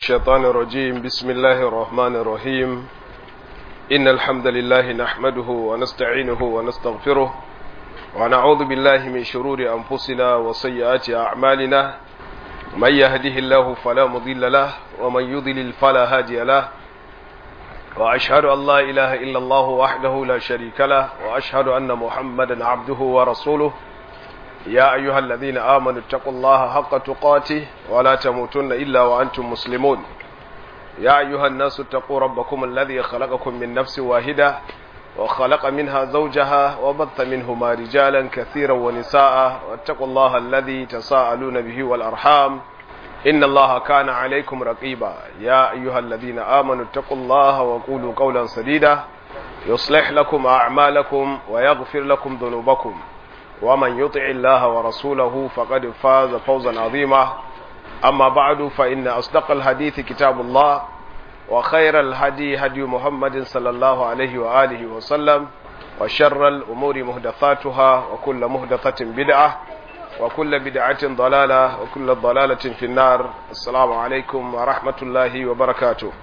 الشيطان الرجيم بسم الله الرحمن الرحيم إن الحمد لله نحمده ونستعينه ونستغفره ونعوذ بالله من شرور أنفسنا وسيئات أعمالنا من يهده الله فلا مضل له ومن يضلل فلا هادي له وأشهد أن لا إله إلا الله وحده لا شريك له وأشهد أن محمدا عبده ورسوله يا أيها الذين آمنوا اتقوا الله حق تقاته ولا تموتن إلا وأنتم مسلمون يا أيها الناس اتقوا ربكم الذي خلقكم من نفس واحدة وخلق منها زوجها وبث منهما رجالا كثيرا ونساء واتقوا الله الذي تساءلون به والأرحام إن الله كان عليكم رقيبا يا أيها الذين آمنوا اتقوا الله وقولوا قولا سديدا يصلح لكم أعمالكم ويغفر لكم ذنوبكم ومن يطع الله ورسوله فقد فاز فوزا عظيما أما بعد فإن أصدق الحديث كتاب الله وخير الهدي هدي محمد صلى الله عليه وآله وسلم وشر الأمور مهدثاتها وكل مهدثة بدعة وكل بدعة ضلالة وكل ضلالة في النار السلام عليكم ورحمة الله وبركاته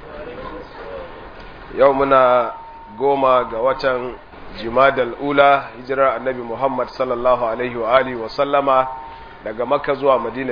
يومنا قوما قوة jimadal ula hijirar annabi Muhammad sallallahu alaihi wa alihi wa sallama daga makka zuwa madina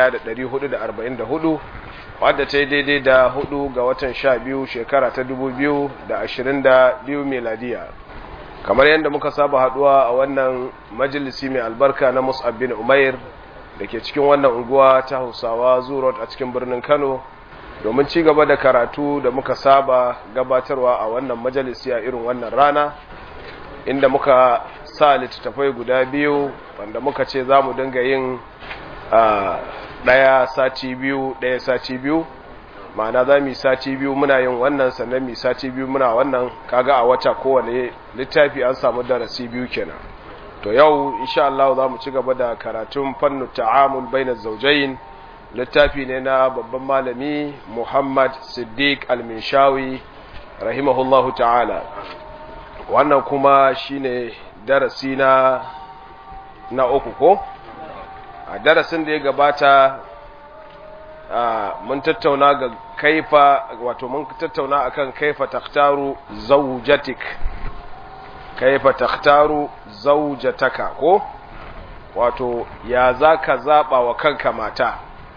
1444 wadda ta yi daidai da hudu ga watan sha biyu shekara ta 2022 meladiya kamar yadda muka saba haduwa a wannan majalisi mai albarka na mus'ab bin umair da ke cikin wannan unguwa ta hausawa zurot a cikin birnin kano domin ci gaba da karatu da muka saba gabatarwa a wannan majalisi a irin wannan rana inda muka sa littattafai guda biyu wanda muka ce za mu dinga yin ɗaya sati biyu ɗaya sati biyu ma'ana za mu yi sati biyu muna yin wannan sannan mu sati biyu muna wannan kaga a wata kowane littafi an samu darasi biyu kenan to yau insha Allah za mu ci gaba da karatun fannu ta'amul baina zawjayn littafi ne na babban malami Muhammad Siddiq Al-Minshawi rahimahullahu ta'ala wannan kuma shine darasi na na uku ko a darasin da ya gabata mun tattauna ga kaifa wato mun tattauna akan kaifa taktaru zawjatik kaifa taktaru zawjataka ko wato ya zaka zaba wa kanka mata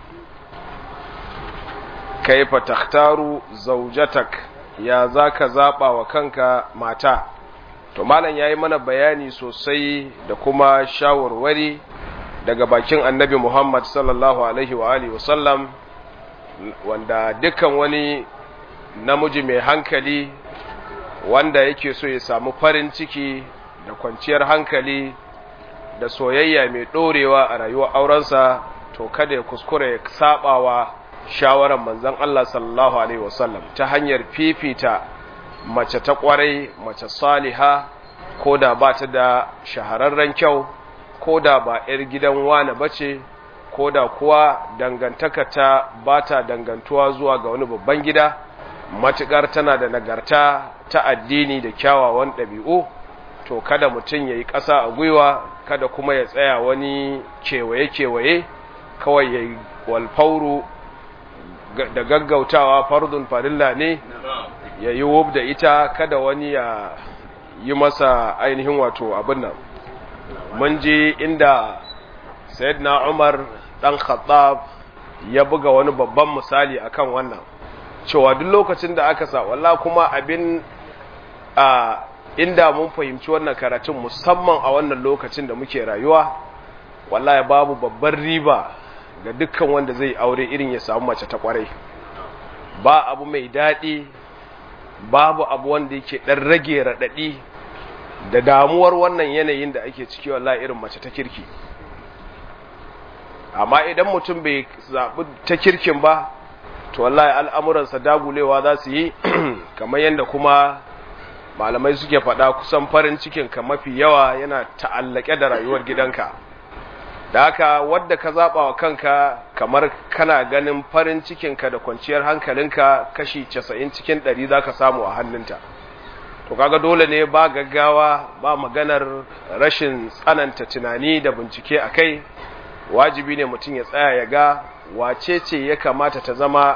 kaifa taktaru zawjatak ya zaka zaba wa kanka mata to malam yayi mana bayani sosai da kuma shawarwari daga bakin annabi Muhammad sallallahu alaihi wa alihi wasallam wanda dukkan wani namiji mai hankali wanda yake so ya samu farin ciki da kwanciyar hankali da soyayya mai dorewa a rayuwar aurensa to kada ya kuskure ya sabawa shawaran manzon Allah sallallahu alaihi wasallam ta hanyar fifita mace ta kwarai mace saliha ko da ba ta da shahararren kyau ko da ba 'yar gidan wane bace ko da kuwa dangantaka ta ba ta dangantuwa zuwa ga wani babban gida matuƙar tana da nagarta ta addini da kyawawan ɗabi'u to kada mutum ya yi ƙasa a gwiwa kada kuma ya tsaya wani kewaye-kewaye kawai ya yi walfauru da gaggautawa fardun farilla ne ya yi wub da ita kada wani ya yi masa ainihin wato abin nan mun ji inda sayyidina umar dan khattab ya buga wani babban misali akan wannan cewa duk lokacin da aka sa walla kuma abin a inda mun fahimci wannan karatun musamman a wannan lokacin da muke rayuwa wallahi babu babban riba ga dukkan wanda zai aure irin ya samu mace ta kwarai ba abu mai daɗi babu abu wanda yake ɗan rage raɗaɗi da damuwar wannan yanayin da ake ciki wallahi irin mace ta kirki amma idan mutum bai zaɓi ta kirkin ba to wallahi al'amuransa dagulewa za su yi kamar yadda kuma malamai suke faɗa kusan farin cikin ka mafi yawa yana ta'allake da rayuwar gidanka da haka wadda ka zaɓa wa kanka kamar kana ganin farin cikinka da kwanciyar hankalinka kashi casa'in cikin ɗari za ka samu a hannunta to kaga dole ne ba gaggawa ba maganar rashin tsananta tunani da bincike a kai wajibi ne mutum ya tsaya ya ga wace ce ya kamata ta zama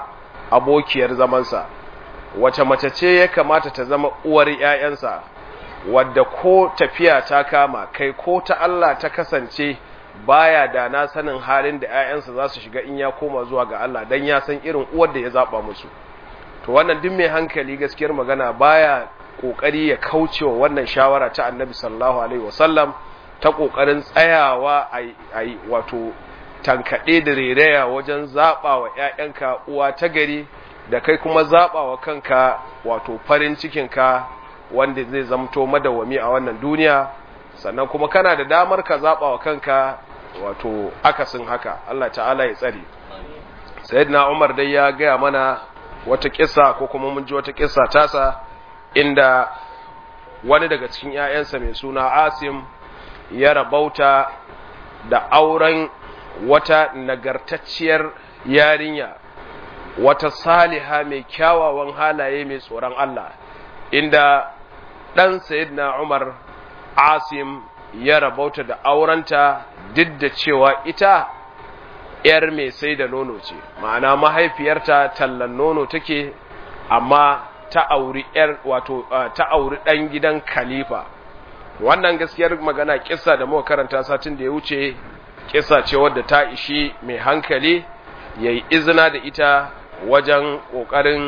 abokiyar zamansa wace mace ce ya kamata ta zama uwar ‘ya'yansa wadda ko tafiya ta kama kai ko ta Allah ta kasance baya da na sanin halin da ‘ya'yansa za su shiga in ya koma zuwa ga Allah don ya san irin uwar da ya zaɓa musu to wannan duk mai hankali gaskiyar magana baya ƙoƙari ya kaucewa wannan shawara ta annabi sallallahu alaihi wasallam ta ƙoƙarin tsayawa a yi wato tankaɗe da rereya wajen zaɓa wa ‘ya'yanka uwa ta gari da kai kuma zaɓa wa kanka wato farin cikinka wanda zai zamto madawwami a wannan duniya sannan kuma kana da damar ka zaɓa wa kanka wato akasin haka Allah ta'ala ya tsare sayyidina Umar dai ya gaya mana wata kissa ko kuma mun ji wata kissa tasa inda wani daga cikin ‘ya'yansa mai suna Asim ya rabauta da auren wata nagartacciyar yarinya wata saliha mai kyawawan halaye mai tsoron Allah inda ɗan Sayyidina Umar Asim ya rabauta da aurenta duk da cewa ita ‘yar mai sai da nono ce, ma'ana mahaifiyarta tallan nono take, amma ta auri ‘yar wato ta auri ɗan gidan Khalifa. Wannan gaskiyar magana kissa da muka karanta satin da ya wuce, kissa ce wadda ta ishi mai hankali ya yi izina da ita wajen ƙoƙarin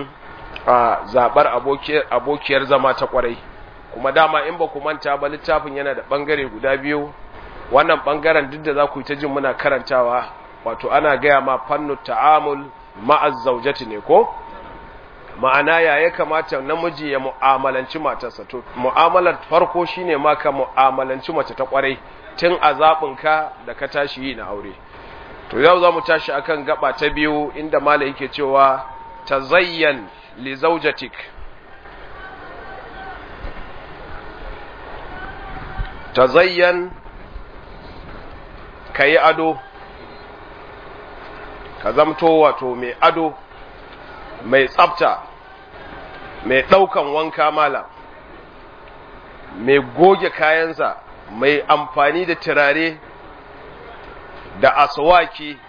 zaɓar abokiyar zama ta ƙwarai. Kuma dama in ba ku manta ba littafin yana da ɓangare guda biyu, wannan ɓangaren duk da za ku yi ta jin muna karantawa wato ana gaya ma fannu ta'amul ma'az zaujati ne ko ma'ana ya ya kamata namiji ya mu'amalanci matarsa to mu'amalar farko shine ma ka mu'amalanci mace ta kwarai tun a ka da ka tashi yi na aure to yau za mu tashi akan gaba ta biyu inda mala yake cewa tazayyan li zaujatik tazayyan kayi ado ka zamto wato mai ado mai tsafta mai ɗaukan wanka mala mai goge kayansa mai amfani da turare da aswaki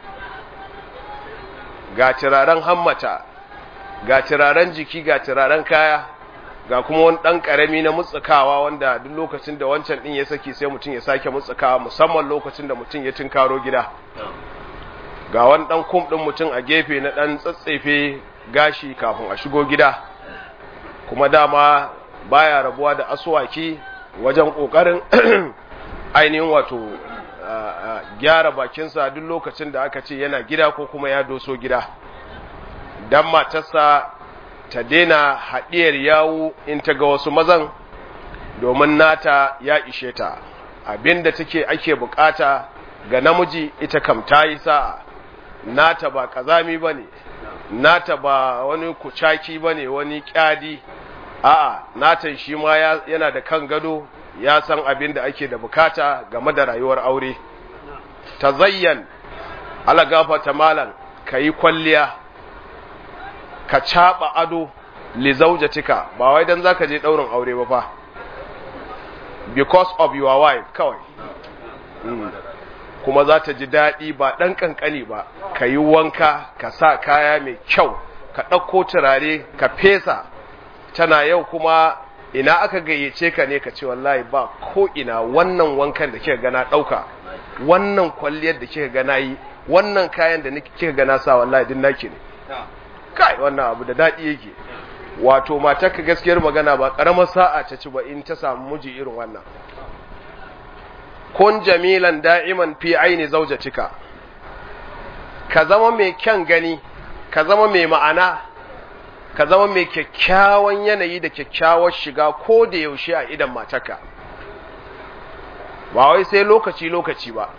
ga turaren hammata ga turaren jiki ga turaren kaya ga kuma wani ɗan ƙarami na mutsukawa wanda duk lokacin da wancan ɗin ya saki sai mutum ya sake mutsukawa musamman lokacin da mutum ya tunkaro gida ga wani ɗan kum ɗin mutum a gefe na ɗan tsatsefe gashi kafin a shigo gida kuma dama baya rabuwa da asuwaki wajen ƙoƙarin ainihin wato gyara bakinsa duk lokacin da aka ce yana gida ko kuma ya doso gida don matarsa ta daina haɗiyar yawu in ta ga wasu mazan domin nata ya ishe ta abinda take ake bukata ga namiji ita kam ta yi sa'a nata ba kazami ba ne nata ba wani kucaki ba ne wani kyadi a'a natan shi ma yana da kan gado ya san abin da ake da bukata game da rayuwar aure ta zayyan ala gafata malam ka yi kwalliya ka caɓa ado li zaujatika ba wai don za ka je ɗaurin aure ba fa because of your wife kawai mm. kuma za ta ji daɗi ba ɗan ƙanƙani ba ka yi wanka ka sa kaya mai kyau ka ɗauko turare ka fesa tana yau kuma ina aka gayyace ka ne ka ce wallahi ba ko ina wannan wankan da kika gana ɗauka wannan kwalliyar da kika gana yi wannan kayan da kika gana sa wallahi din naki ne kai wannan abu da daɗi yake wato matarka gaskiyar magana ba ƙaramar sa'a ta ci ba in ta samu miji irin wannan kun jamilan da'iman fi aini zaujatika ka zama mai kyan gani ka zama mai ma'ana ka zama mai kyakkyawan yanayi da kyakkyawar shiga ko da yaushe a idan mataka ba wai sai lokaci lokaci ba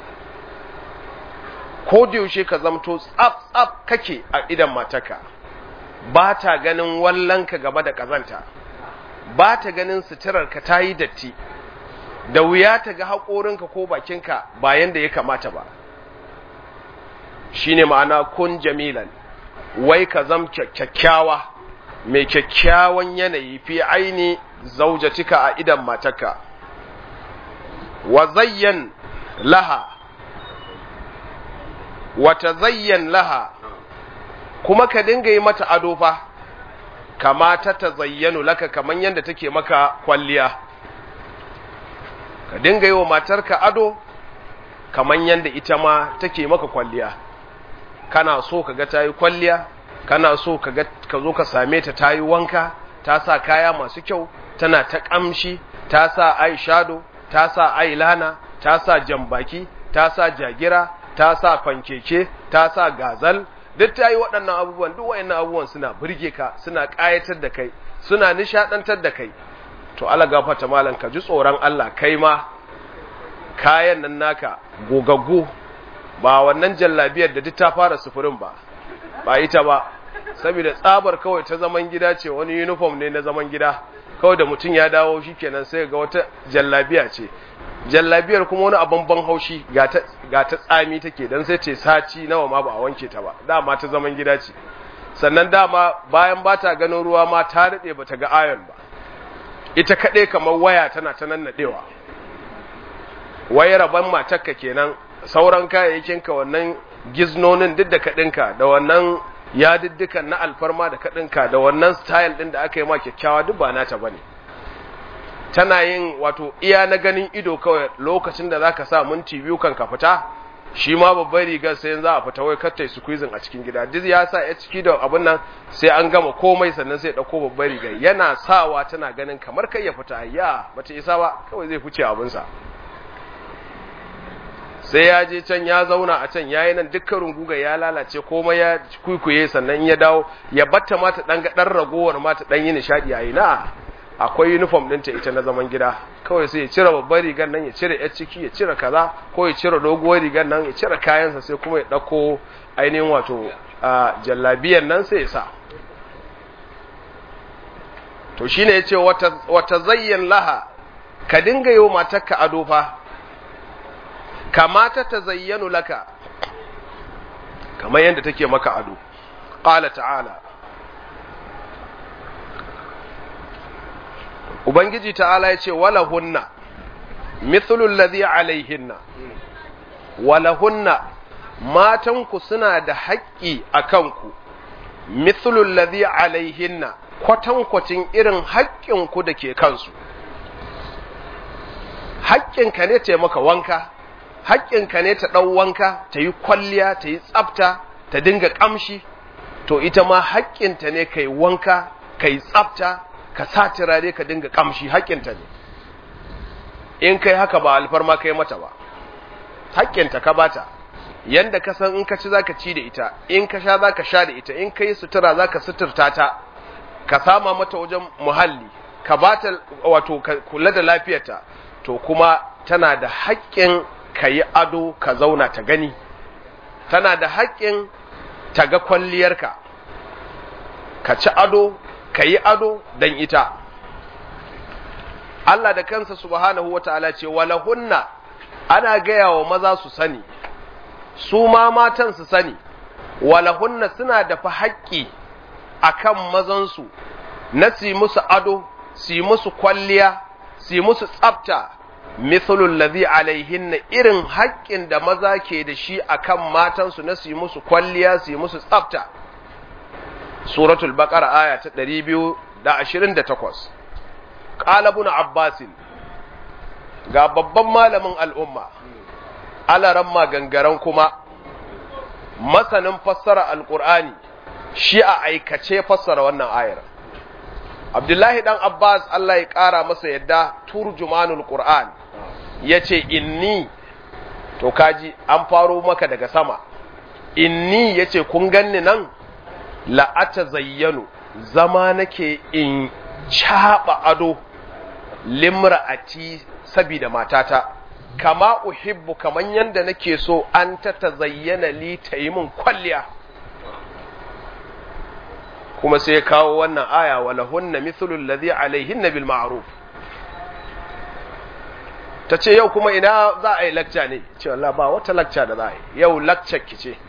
ko da yaushe ka zamto tsaf tsaf kake a idan mataka ba ta ganin wallanka gaba da kazanta ba ta ganin suturarka ta yi datti da wuya ta ga haƙorinka ko bakinka ba yanda ya kamata ba shine ma'ana kun jamilan wai ka zam kyakkyawa mai kyakkyawan yanayi fi aini zaujatika a idan matarka wa zayyan laha wa tazayyan laha kuma ka dinga yi mata ado fa kama ta tazayyanu laka kaman yadda take maka kwalliya ka dinga yi wa matarka ado kaman yadda ita ma take maka kwalliya kana so ka ga ta yi kwalliya kana so ka zo ka same ta ta yi wanka ta sa kaya masu kyau tana ta ƙamshi ta sa ai shado ta sa ai lana ta sa jambaki ta sa jagira ta sa fankeke ta sa gazal duk ta yi waɗannan abubuwan duk waɗannan abubuwan suna burge ka suna ƙayatar da kai suna nishaɗantar da kai to Allah gafarta malam ka ji tsoron Allah kai ma kayan nan naka gogaggu ba wannan jallabiyar da duk ta fara sufurin ba ba ita ba saboda tsabar kawai ta zaman gida ce wani uniform ne na zaman gida kawai da mutum ya dawo shikenan sai ga wata jallabiya ce jallabiyar kuma wani abin ban haushi ga ta tsami take don sai ce sati nawa ma ba a wanke ta ba dama ta zaman gida ce sannan dama bayan ba ta ganin ruwa ma ta daɗe ba ta ga ayon ba ita kaɗai kamar waya tana ta nannaɗewa wayar ban matakka kenan sauran kayayyakinka wannan giznonin duk da kaɗinka da wannan yadiddikan na alfarma da kaɗinka da wannan style ɗin da aka yi ma kyakkyawa duk ba nata ba ne tana yin wato iya na ganin ido kawai lokacin da zaka sa minti biyu kan ka fita shi ma babbar rigar sai za a fita wai kattai squeezing a cikin gida duk ya sa ya ciki da abun nan sai an gama komai sannan sai dauko babbar rigar yana sawa tana ganin kamar kai ya fita ya bata isa ba kawai zai fice abun sa sai ya je can ya zauna a can yayi nan dukkan runguga ya lalace komai ya kuikuye sannan ya dawo ya batta mata dan dan ragowar mata dan yi nishadi yayi na akwai uniform ɗinta ita na zaman gida kawai sai ya cire babbar rigar nan ya cire yar ciki ya cire kaza ko ya cire doguwar rigar nan ya cire kayansa sai kuma ya ɗauko ainihin wato jallabiyan nan sai ya sa to shine ya ce wata zayyan laha ka dinga yi wa matarka ado fa kamata ta zayyanu laka kamar yadda take maka ado ƙala ta'ala Ubangiji ta'ala ya ce, Wala hunna, mithlul ladhi alaihinna, wala hunna, matanku suna da haƙƙi a kanku, mithlul ladhi alaihinna, kwatankwacin irin haƙƙinku da ke kansu. Haƙƙinka ne ta maka wanka, haƙƙinka ne ta ɗau wanka, ta yi kwalliya, ta yi tsafta, ta dinga ƙamshi, to ita ma haƙƙinta ne ka yi wanka, ka yi tsafta, ka sa turare ka dinga kamshi haƙƙinta ne in kai haka ba alfarma kai mata ba haƙƙinta ka bata yanda ka san in ka ci zaka ci da ita in ka sha zaka sha da ita in kai sutura zaka suturta ta ka sama mata wajen muhalli ka bata wato ka kula da lafiyarta to kuma tana da haƙƙin ka yi ado ka zauna ta gani tana da haƙƙin ta ga kwalliyarka ka ci ado ka yi ado don ita. Allah da kansa subhanahu wata'ala ce walahunna ana gaya wa maza su sani, su ma matan su sani, walahunna suna da fa haƙƙi a kan mazansu na si musu ado, si musu kwalliya, si musu tsafta, mithlul ladhi alaihinna irin haƙƙin da maza ke da shi a kan matansu na si musu kwalliya, si musu tsafta. suratul baqara aya ta 228 qala ibn abbas ga babban malamin al'umma alaran gangaren kuma masanin fassara alqur'ani shi a aikace fassara wannan ayar abdullahi dan abbas Allah ya kara masa yadda turjumanul qur'an yace inni to kaji an faro maka daga sama inni yace kun ganni nan la'ata zayyanu zama nake in caɓa ado limra'ati sabida matata kama uhibbu kaman yanda nake so an ta tazayyana li ta yi min kwalliya kuma sai kawo wannan aya wala hunna mithlu alladhi alaihinna bil ma'ruf ta ce yau kuma ina za a yi lakca ne ce Allah ba wata lakca da za a yi yau lakcar ki ce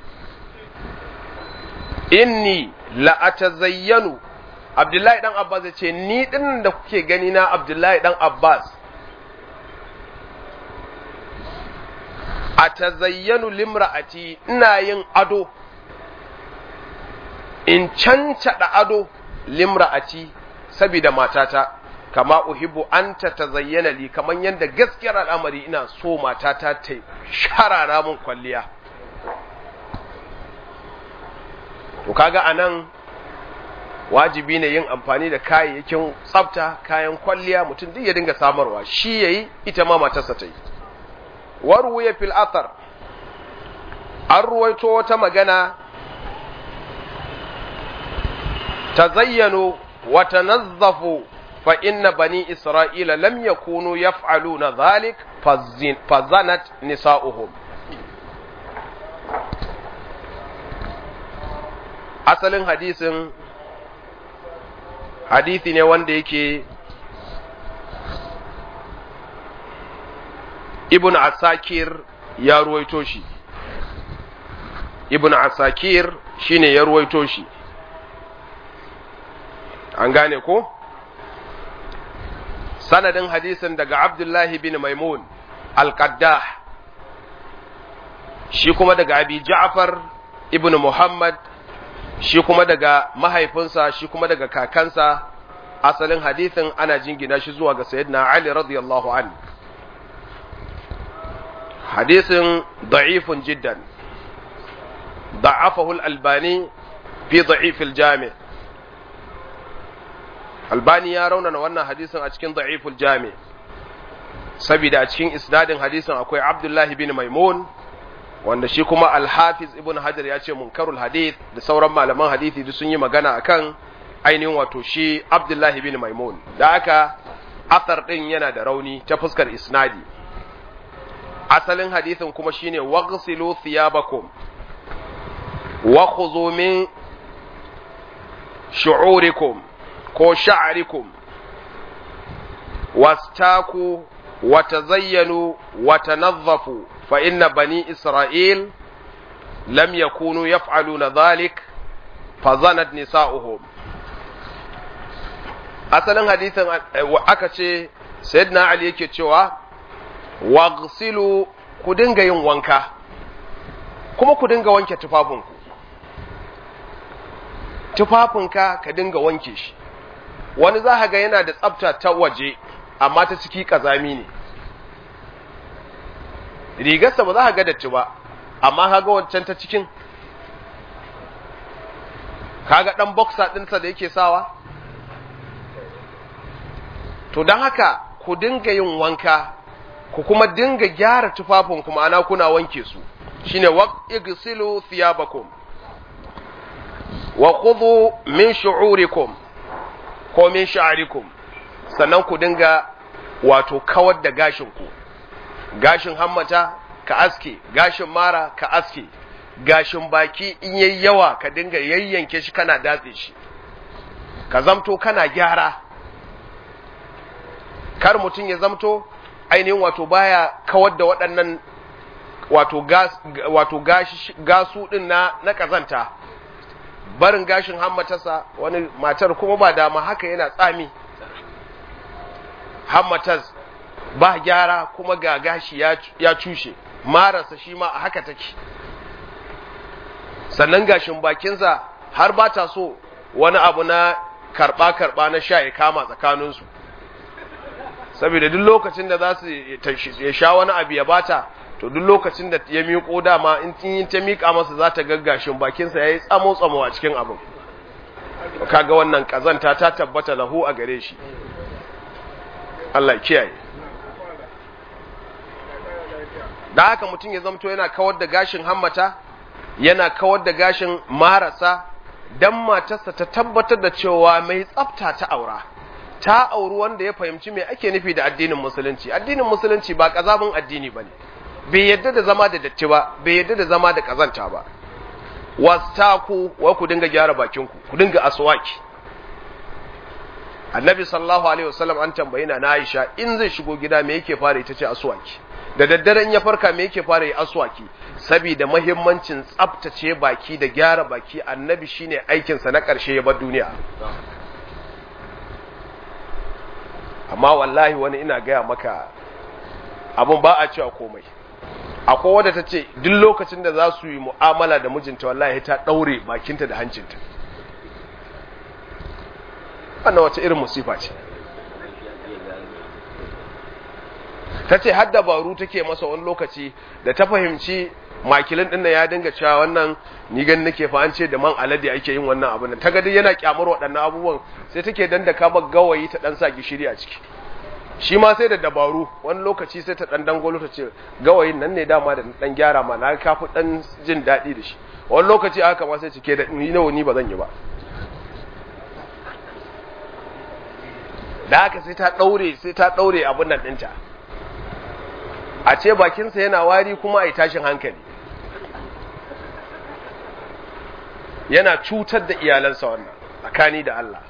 inni la'atazayyanu Abdullahi dan Abbas ya ce ni din da kuke gani na Abdullahi dan Abbas atazayyanu limra'ati ina yin ado in cancada ado limra'ati saboda matata kama uhibbu an ta tazayyana li kaman yanda gaskiyar al'amari ina so matata ta sharara mun kwalliya to kaga anan wajibi ne yin amfani da kayayyakin tsafta kayan kwalliya mutum duk ya dinga samarwa shi yayi ita ma matarsa ta yi warwuya fil athar an ruwaito wata magana tazayyanu wa tanazzafu fa inna bani isra'ila lam yakunu yaf'aluna dhalik fazanat nisa'uhum asalin hadisin hadisi ne wanda yake ibn asakir ya ruwaito shi ibn asakir shine ya ruwaito shi an gane ko sanadin hadisin daga abdullahi bin maimun al-qaddah shi kuma daga abi ja'far ibn muhammad shi kuma daga mahaifinsa shi kuma daga kakansa asalin hadithin ana jingina shi zuwa ga sayyidina Ali radiyallahu an hadisin da'ifun jiddan da'afahu al-albani fi da'if al-jami albani ya raunana wannan hadisin a cikin da'if al-jami saboda a cikin isnadin hadisin akwai abdullahi bin maimun wanda shi kuma alhafiz ibn hajar ya ce munkarul hadith da sauran malaman hadithi duk sun yi magana akan ainihin wato shi abdullahi bin maimun da aka athar din yana da rauni ta fuskar isnadi asalin hadithin kuma shine waghsilu thiyabakum wa khudhu min shu'urikum ko sha'rikum wastaku wa tazayyanu wa tanazzafu فإن بني إسرائيل لم يكونوا يفعلون ذلك فظنت نساؤهم asalin hadisin aka ce sayyidina ali yake cewa waghsilu ku dinga yin wanka kuma ku dinga wanke tufafinku tufafinka ka dinga wanke shi wani za ga yana da tsafta ta waje amma ta ciki kazami ne rigarsa ba za ka ga datti ba amma ka ga wancan ta cikin kaga dan boxer ɗinsa da yake sawa to don haka ku dinga yin wanka ku kuma dinga gyara tufafin kuma ana kuna wanke su shine waqigsilu thiyabakum wa khudhu min shu'urikum ko min sha'rikum sannan ku dinga wato kawar da gashin ku gashin hammata ka aske gashin mara ka aske gashin baki in yayi yawa ka dinga yayyanke shi kana datse shi ka zamto kana gyara kar mutum ya zamto ainihin wato baya kawar da waɗannan wato gas wato gashi gasu din na na kazanta barin gashin hammatarsa wani matar kuma ba dama haka yana tsami hammatas ba gyara kuma ga gashi ya cushe marasa shi ma a haka take sannan gashin bakinsa har ba ta so wani abu na karɓa-karɓa na sha ya kama tsakaninsu saboda duk lokacin da za su ya sha wani abu ya bata to duk lokacin da ya miƙo dama in yin ta miƙa masa za ta gaggashin bakinsa ya yi tsamo-tsamo a cikin abin kaga wannan ƙazanta ta tabbata lahu a gare shi Allah kiyaye da haka mutum ya zamto yana kawar da gashin hammata yana kawar da gashin marasa dan matarsa ta tabbatar da cewa mai tsafta ta aura ta auri wanda ya fahimci me ake nufi da addinin musulunci addinin musulunci ba kazabin addini bane bai yadda da zama da datti ba bai yadda da zama da kazanta ba wastaku wa ku dinga gyara bakinku ku dinga aswaki annabi sallallahu alaihi wasallam an tambayi na Aisha in zai shigo gida me yake fara ita ce aswaki da daddare in ya farka me yake fara yi aswaki saboda muhimmancin tsaftace baki da gyara baki annabi shine aikin sa na karshe ya bar duniya amma wallahi wani ina gaya maka abun ba a cewa komai akwai wadda ta ce duk lokacin da za su yi mu'amala da mijinta wallahi ta ɗaure bakinta da hancinta wannan wace irin musifa ce ta ce har dabaru take masa wani lokaci da ta fahimci makilin din ya dinga cewa wannan ni gani nake fa an ce da man alade ake yin wannan abin ta ga dai yana kyamar waɗannan abubuwan sai take dandaka ba gawayi ta dan sa gishiri a ciki shi ma sai da dabaru wani lokaci sai ta dan dangolo ta ce gawayin nan ne dama da dan gyara ma na kafi dan jin daɗi da shi wani lokaci aka ma sai cike da ni nawa ni ba zan yi ba da haka sai ta daure sai ta daure abin nan ɗinta a ce bakinsa yana wari kuma a yi tashin hankali yana cutar da iyalansa wannan tsakani da Allah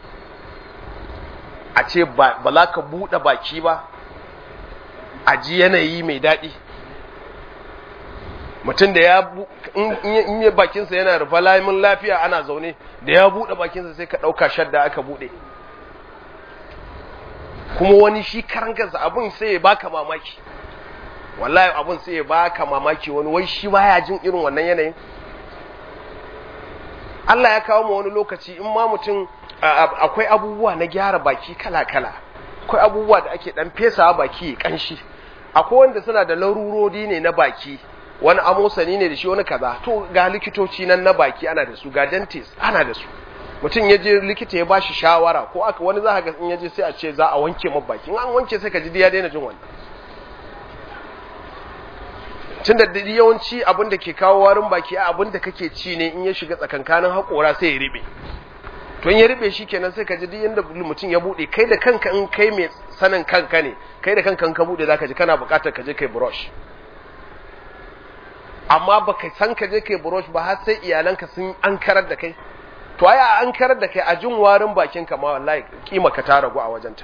a ce ba za ka buɗe baki ba a ji yanayi mai daɗi mutum da ya in yi bakinsa yana rufa lamin lafiya ana zaune da ya buɗe bakinsa sai ka ɗauka shadda aka buɗe kuma wani shi karangarsa abin sai ya baka mamaki wallahi abin sai ya baka mamaki wani wai shi baya jin irin wannan yanayin Allah ya kawo mu wani lokaci in ma mutum akwai abubuwa na gyara baki kala-kala akwai abubuwa da ake dan fesa baki ya kanshi akwai wanda suna da larurori ne na baki wani amosani ne da shi wani kaza to ga likitoci nan na baki ana da su ga dentist ana da su mutum ya je likita ya bashi shawara ko aka wani za ga in ya je sai a ce za a wanke ma baki in an wanke sai ka ji ya daina jin wannan tun da yawanci abin da ke kawo warin baki a abin da kake ci ne in ya shiga tsakankanin haƙora sai ya riɓe to in ya riɓe shi kenan sai ka ji duk yanda mutum ya buɗe kai da kanka in kai mai sanin kanka ne kai da kanka in ka buɗe zaka ji kana buƙatar ka je kai brush amma baka san ka je kai brush ba har sai iyalanka sun ankarar da kai to ai a ankarar da kai a jin warin bakin ka ma wallahi kima ka ta ragu a wajenta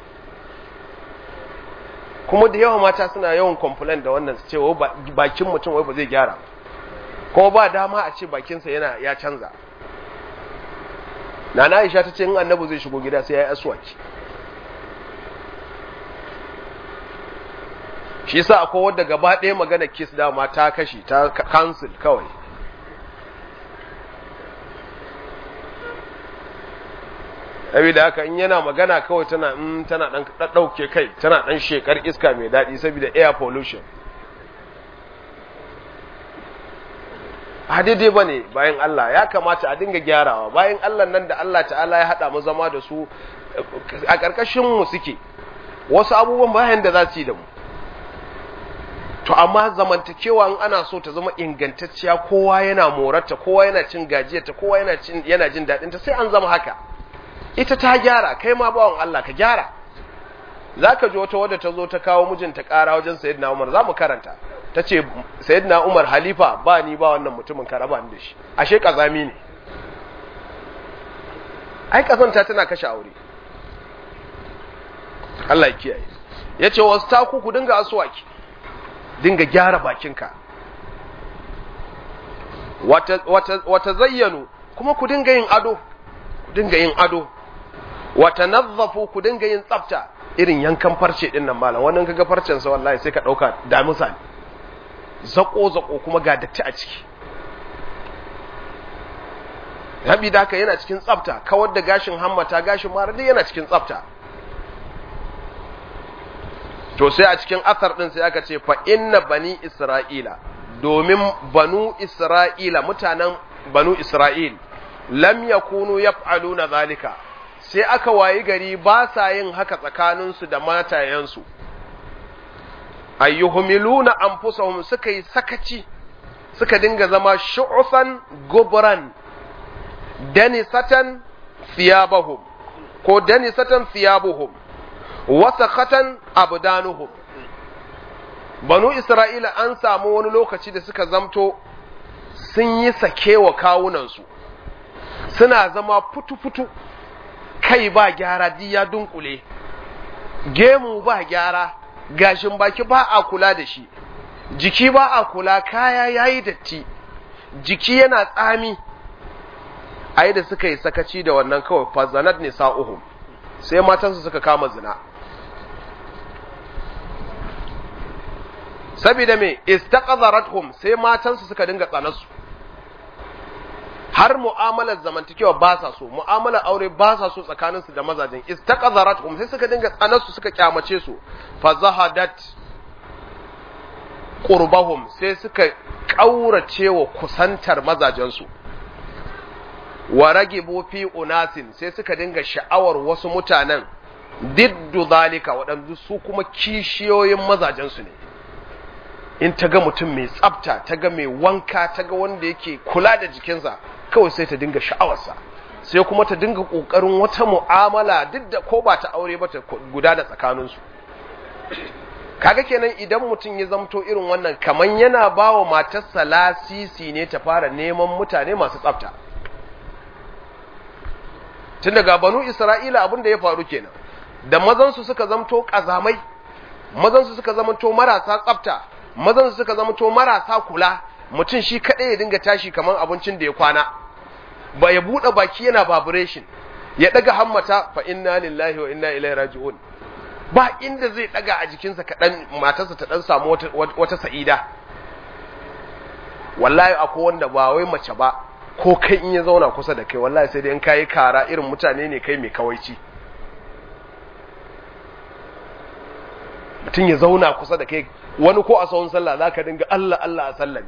kuma da yawa mata suna yawan complain da wannan su ce bakin mutum wai ba zai gyara kuma ba dama a ce bakinsa yana ya canza nana Aisha ta ce in annabi zai shigo gida sai ya yi aswaki shi yasa akwai wadda gaba ɗaya magana kiss dama ta kashi ta cancel kawai saboda haka in yana magana kawai tana in tana dan dauke kai tana dan shekar iska mai dadi saboda air pollution a daidai ba ne bayan Allah ya kamata a dinga gyarawa bayan Allah nan da Allah ta'ala ya haɗa mu zama da su a ƙarƙashin mu suke wasu abubuwan bayan da za su yi da mu to amma zamantakewa in ana so ta zama ingantacciya kowa yana morarta kowa yana cin gajiyarta kowa yana cin yana jin daɗinta sai an zama haka ita ta gyara kai ma bawan Allah ka gyara zaka ji wata wadda ta zo ta kawo mijinta ƙara wajen sayyidina Umar za mu karanta ta ce sayyidina Umar halifa ba ni ba wannan mutumin ka raba ni da shi ashe kazami ne ai kazanta tana kashe aure Allah ya kiyaye yace wastaku ku dinga aswaki dinga gyara bakinka wata wata wata zayyanu kuma ku dinga yin ado ku dinga yin ado wata nazzafu ku dinga yin tsafta irin yankan farce din nan malam wannan kaga farcen sa wallahi sai ka dauka damisa ne zako zako kuma ga datti a ciki rabi da haka yana cikin tsafta kawar da gashin hammata gashin mara duk yana cikin tsafta to sai a cikin asar din sai aka ce fa inna bani isra'ila domin banu isra'ila mutanen banu isra'il lam yakunu yaf'aluna zalika sai aka wayi gari ba sa yin haka tsakaninsu da matayensu ayyuhumiluna anfusahum suka yi sakaci suka dinga zama shu'ufan gubran danisatan thiyabahum ko danisatan thiyabuhum wasakhatan abdanuhum banu isra'ila an samu wani lokaci da suka zamto sun yi sakewa kawunansu suna zama futu-futu kai ba gyara ji ya dunkule gemu ba gyara gashin baki ba a kula da shi jiki ba a kula kaya yayi datti jiki yana tsami ai da suka yi sakaci da wannan kawai fazanat nisa'uhum sai matansu suka kama zina saboda me istaqadharathum sai matansu suka dinga tsanarsu har mu'amalar zamantakewa ba sa so mu'amalar aure ba sa so tsakaninsu da mazajen istaqazarat hum sai suka dinga tsanarsu suka kyamace su fa zahadat qurbahum sai suka kaurace wa kusantar mazajensu wa ragibu fi unasin sai suka dinga sha'awar wasu mutanen diddu zalika waɗanda su kuma kishiyoyin mazajensu ne in ta ga mutum mai tsafta ta ga mai wanka ta ga wanda yake kula da jikinsa kawai sai ta dinga sha'awarsa sai kuma ta dinga ƙoƙarin wata mu'amala duk da ko ba ta aure ba ta guda da tsakaninsu kaga kenan idan mutum ya zamto irin wannan kaman yana ba wa matarsa lasisi ne ta fara neman mutane masu tsafta tun daga banu isra'ila abin da ya faru kenan da mazansu suka zamto ƙazamai mazansu suka zamto marasa tsafta mazansu suka zamto marasa kula mutum shi kaɗai ya dinga tashi kamar abincin da ya kwana ba ya buɗe baki yana vibration ya ɗaga hammata fa inna lillahi wa inna ilaihi raji'un ba inda zai ɗaga a jikinsa kaɗan matarsa ta ɗan samu wata, wata sa'ida wallahi akwai wanda ba wai mace ba ko kai in ya zauna kusa da kai wallahi sai dai in kayi kara irin mutane ne kai mai kawaici mutum ya zauna kusa da kai wani ko a sahun sallah za ka dinga Allah Allah a sallah ne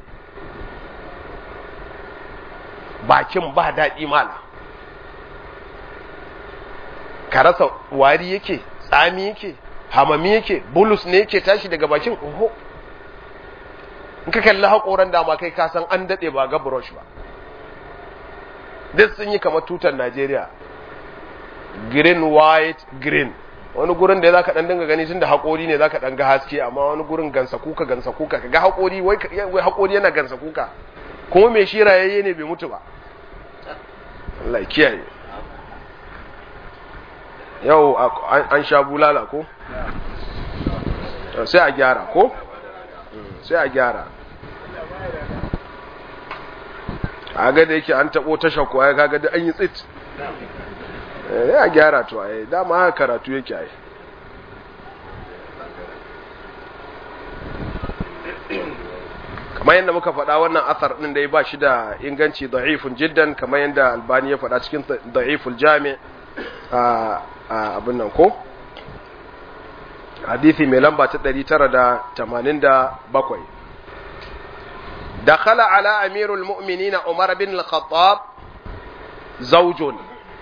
bakin ba daɗi mala ka rasa wari yake tsami yake hamami yake bulus ne yake tashi daga bakin oho in ka kalli haƙoran dama kai ka san an daɗe ba ga brush ba duk sun yi kamar tutar Najeriya green white green wani gurin da za ka ɗan dinga gani tun da haƙori ne za ka ɗan ga haske amma wani gurin gansa kuka gansa kuka ka ga haƙori wai haƙori yana gansa kuka kuma mai shi rayayye ne bai mutu ba Allah ya kiyaye yau an sha bulala ko sai a gyara ko sai a gyara a ga da yake an taɓo tashar ko ya kaga da an yi tsit ya gyara to ai dama haka karatu yake ai kamar yadda muka faɗa wannan athar ɗin da ya ba shi da inganci da'ifun jiddan kamar yadda albani ya faɗa cikin da'iful jami a abin nan ko hadithi mai lamba ta 987 dakhala ala amirul mu'minina umar bin al-khattab zawjun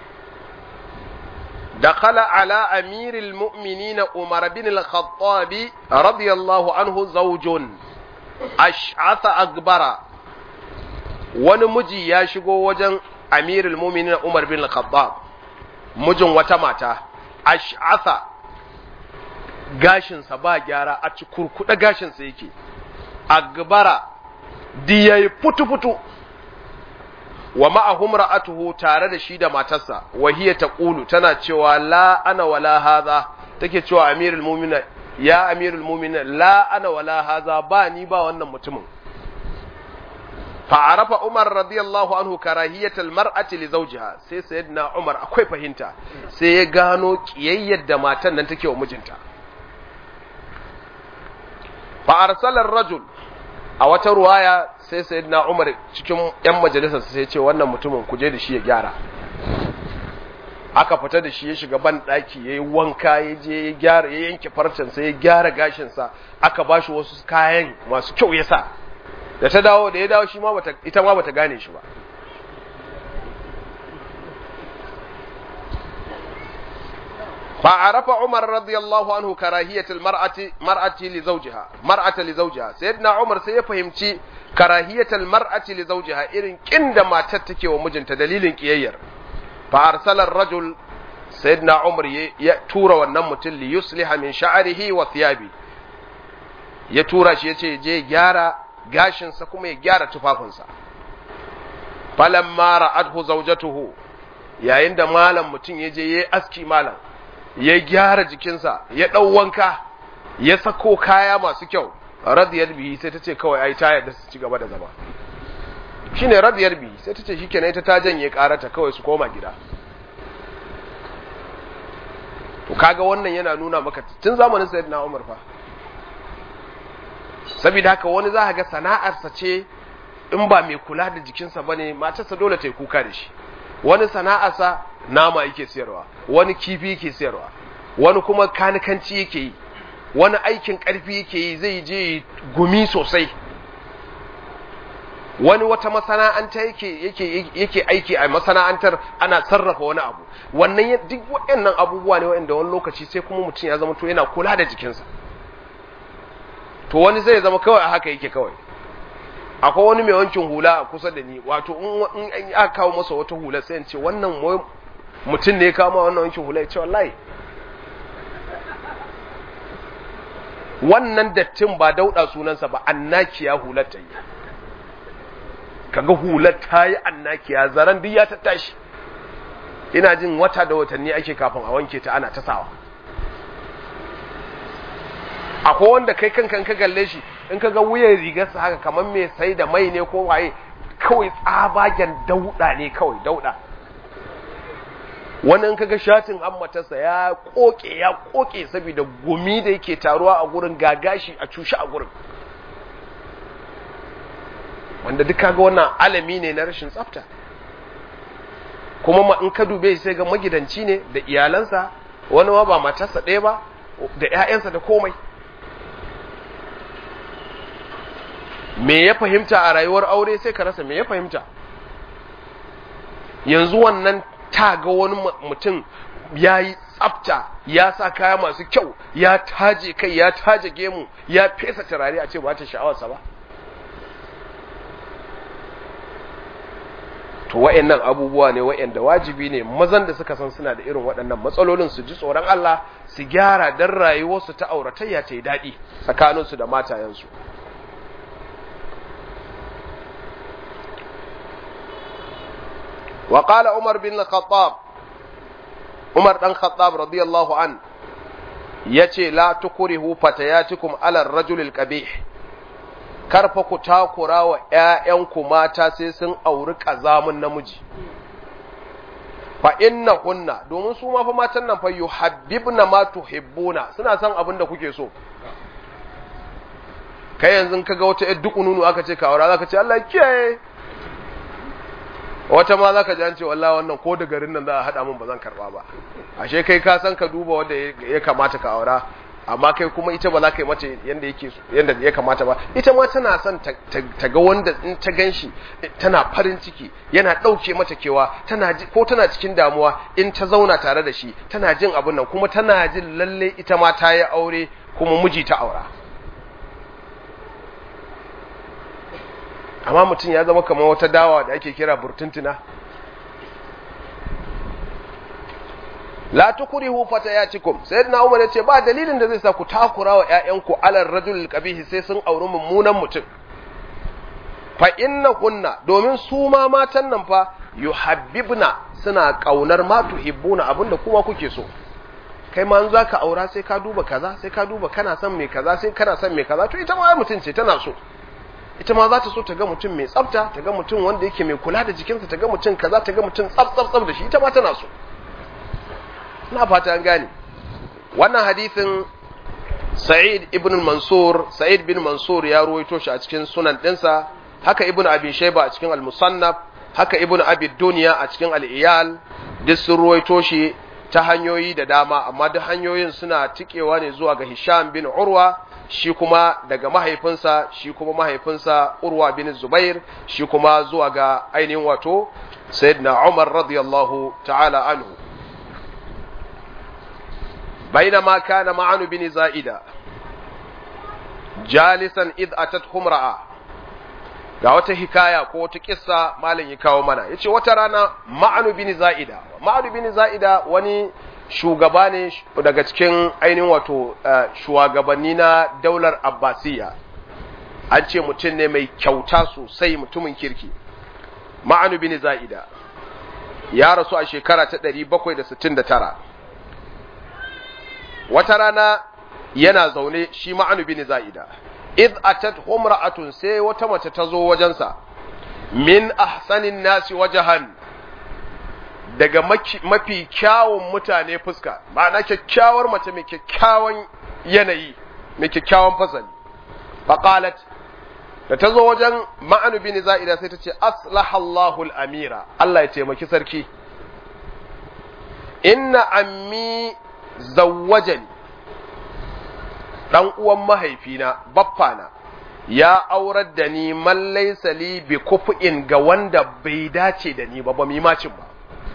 دخل على أمير المؤمنين عمر بن الخطاب رضي الله عنه زوج أشعث أكبر ونمجي ياشقو وجن أمير المؤمنين عمر بن الخطاب مجن وتماتا أشعث gashinsa ba gyara a ci kurkuɗa gashinsa yake a gabara diyayi futu-futu wa ma'ahum ra'atuhu tare da shi da matarsa wa hiya taqulu tana cewa la ana wala hadha take cewa amirul mu'minin ya amirul mu'minin la ana wala hadha ba ni ba wannan mutumin fa arafa umar radiyallahu anhu karahiyatal mar'ati li zawjiha sai sayyidina umar akwai fahimta sai ya gano kiyayyar da matan nan take wa mijinta fa arsala ar-rajul a wata ruwaya sai sayyidina Umar cikin yan majalisar sai ce wannan mutumin kuje da shi ya gyara aka fita da shi ya shiga ban daki yayi wanka ya je ya gyara ya yanke farcen sa ya gyara gashin sa aka bashi wasu kayan masu kyau ya sa da ta dawo da ya dawo shi ma bata ita ma bata gane shi ba فعرف عمر رضي الله عنه كراهية المرأة مرأة لزوجها مرأة لزوجها سيدنا عمر سيفهمتي كراهية المرأة لزوجها إذن كند ما تتكي ومجنت دليل كيير فأرسل الرجل سيدنا عمر يتور والنمت ليصلح من شعره وثيابه يتور شيء جي جارة gashin sa kuma ya gyara tufafinsa falamma ra'adhu zawjatuhu yayin da malam mutum ya je yayi aski malam ya gyara jikinsa ya ɗau wanka ya sako kaya masu kyau radiyar bihi sai ta ce kawai ai ta yarda su ci gaba da zama shi ne radiyar bihi sai ta ce shi kenan ita ta janye karata kawai su koma gida to kaga wannan yana nuna maka tun zamanin sayyidina Umar fa saboda haka wani za ga sana'arsa ce in ba mai kula da jikinsa ba ne matarsa dole ta yi kuka da shi wani sana'arsa nama yake siyarwa wani kifi yake siyarwa wani kuma kanikanci yake yi wani aikin ƙarfi yake yi zai je gumi sosai wani wata masana'anta yake yake yake aiki a masana'antar ana sarrafa wani abu wannan duk waɗannan abubuwa ne waɗanda wani lokaci sai kuma mutum ya zama to yana kula da jikinsa to wani zai zama kawai a haka yake kawai akwai wani mai wankin hula a kusa da ni wato in aka kawo masa wata hula sai in ce wannan mutum ne ya kawo wannan wankin hula ya ce wallahi wannan dattin ba dauda sunansa ba annakiya hular ta yi kaga hular ta yi annakiya zaren duk ya tattashi ina jin wata da watanni ake kafin a wanke ta ana tasawa akwai wanda kai kankan ka galle shi in ka ga wuyan rigarsa haka kamar mai sai da mai ne ko waye kawai tsabagen dauda ne kawai dauda wani in ka ga shatin hammatarsa ya koke ya koke saboda gumi da yake taruwa a gurin gagashi a cushe a gurin wanda duk kaga wannan alami ne na rashin tsafta kuma ma in ka dube sai ga magidanci ne da iyalansa wani ma ba matarsa ɗaya ba da 'ya'yansa da komai me ya fahimta a rayuwar aure sai ka rasa me ya fahimta yanzu wannan ta ga wani mutum ya yi tsafta ya sa kaya masu kyau ya taje kai ya taje gemu ya fesa turare a ce ba ta sha'awarsa ba to wa'annan abubuwa ne wa'anda wajibi ne mazan da suka san suna da irin waɗannan matsalolin su ji tsoron Allah su gyara dan rayuwarsu ta auratayya ta yi daɗi tsakaninsu da matayensu وقال عمر بن الخطاب عمر بن الخطاب رضي الله عنه yace la tukrihu fatayatikum ala ar-rajul al-qabih karfa ku takura wa ƴaƴanku mata sai sun auri kazamun namiji fa inna kunna domin su ma fa matan nan fa yuhabbibna ma tuhibbuna suna son abin da kuke so kai yanzu kaga wata ƴar dukununu aka ce ka aura zaka ce Allah kiyaye wata ma zaka ji an ce wallahi wannan ko da garin nan za a hada mun ba zan karba ba ashe kai ka san ka duba wanda ya kamata ka aura amma kai kuma ita ba za ka yi mata yanda yake yanda ya kamata ba ita ma tana son ta ga wanda in ta ganshi tana farin ciki yana dauke mata kewa tana ko tana cikin damuwa in ta zauna tare da shi tana jin abin nan kuma tana jin lalle ita ma ta yi aure kuma miji ta aura amma mutum ya zama kamar wata dawa da ake kira burtuntuna la tukrihu fatayatikum sayyidina umar yace ba dalilin da zai sa ku takura wa ƴaƴanku alal rajul qabih sai sun auri mummunan mutum fa inna kunna domin su ma matan nan fa yuhabbibna suna kaunar ma tuhibbuna abinda kuma kuke so kai ma an zaka aura sai ka duba kaza sai ka duba kana son me kaza sai kana son me kaza to ita ma mutum ce tana so ita ma za ta so ta ga mutum mai tsafta ta ga mutum wanda yake mai kula da jikinsa ta ga mutum kaza ta ga mutum tsaf tsaf tsaf da shi ita ma tana so ina fata an gane wannan hadisin Sa'id ibn Mansur Sa'id bin Mansur ya ruwaito shi a cikin sunan ɗinsa haka ibn Abi Shayba a cikin al-Musannaf haka ibn Abi Dunya a cikin al-Iyal duk sun ruwaito shi ta hanyoyi da dama amma duk hanyoyin suna tikewa ne zuwa ga Hisham bin Urwa shi kuma daga mahaifinsa shi kuma mahaifinsa Urwa bin Zubair shi kuma zuwa ga ainihin wato Sayyidina Umar radiyallahu ta'ala anhu بينما كان معن بن زائدة جالسا إذ أتته امرأة ga wata hikaya ko wata kissa malin ya kawo mana yace wata rana ma'anu bin za'ida ma'anu bin za'ida wani shugaba ne daga cikin ainihin wato shugabanni na daular abbasiya an ce mutum ne mai kyauta sosai mutumin kirki ma'anu bin za'ida ya rasu a shekara ta 769 wata rana yana zaune shi ma'anu bin za'ida id atat humra'atun sai wata mace ta zo wajensa min ahsanin nasi wajahan daga mafi kyawun mutane fuska ma'ana kyakkyawar mace mai kyakkyawan yanayi mai kyakkyawan fasali faqalat da ta zo wajen ma'anu bin za'ida sai ta ce aslahallahu amira Allah ya taimaki sarki inna ammi zawwajani dan uwan mahaifina baffana ya aurar da ni man laysa li bi kufu'in ga wanda bai dace da ni ba ba mi macin ba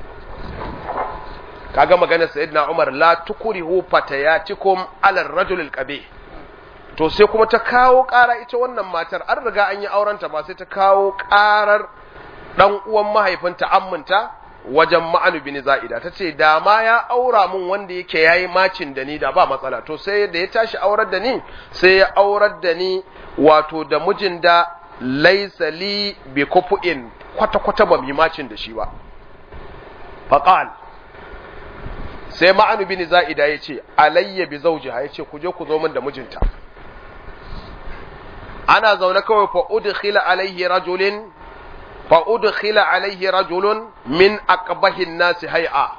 kaga magana sayyidina Umar la tukrihu fatayatikum ala ar-rajul al-qabih to sai kuma ta kawo ƙara ita wannan matar an riga an yi aurenta ba sai ta kawo ƙarar dan uwan mahaifinta amminta wajen ma'anu bin za'ida ta ce da ma ya aura mun wanda yake yayi macin da ni da ba matsala to sai da ya tashi aurar da ni sai ya aurar da ni wato da mijin da laisa li bi kufu'in kwata kwata ba mi macin da shi ba faqal sai ma'anu bin za'ida ya ce alayya bi zawjiha ya ce ku je ku zo min da mijinta ana zaune kawai fa udkhila alaihi rajulin fa udkhila alaihi rajulun min aqbahin nasi hay'a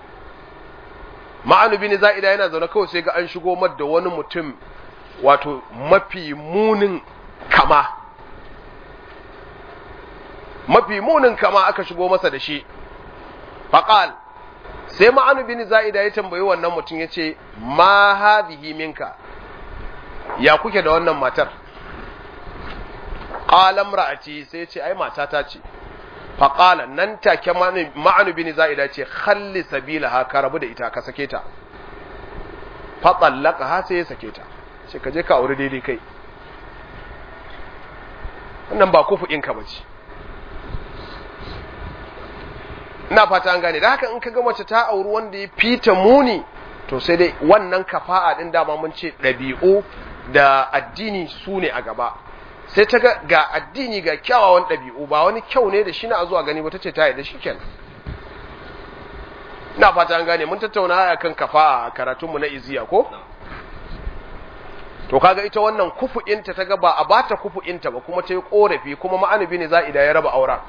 ma'anu bin za'ida yana zaune kawai sai ga an shigo mar da wani mutum wato mafi munin kama mafi munin kama aka shigo masa da shi faqal sai ma'anu bin za'ida ya tambayi wannan mutum yace ma hadhihi minka ya kuke da wannan matar qala imra'ati sai ce ai matata ce fa qala nan take ma'anu bin za'ida ce khalli sabilaha ka rabu da ita ka sake ta fa ha sai ya sake ta sai ka je ka aure daidai kai wannan ba kufu in ka bace ina fata an gane da haka in ka ga mace ta auri wanda ya fita muni to sai dai wannan kafa'a din dama mun ce ɗabi'u da addini su ne a gaba sai ta ga ga addini ga kyawawan ɗabi'u ba wani kyau ne da shi na zuwa gani ba ta ce ta yi da shi kenan ina fata an gane mun tattauna a kan kafa a karatunmu na iziya ko to kaga ita wannan kufu'inta ta ga ba a bata kufu'inta ba kuma ta yi korafi kuma ma'anubi ne za'ida ya raba auren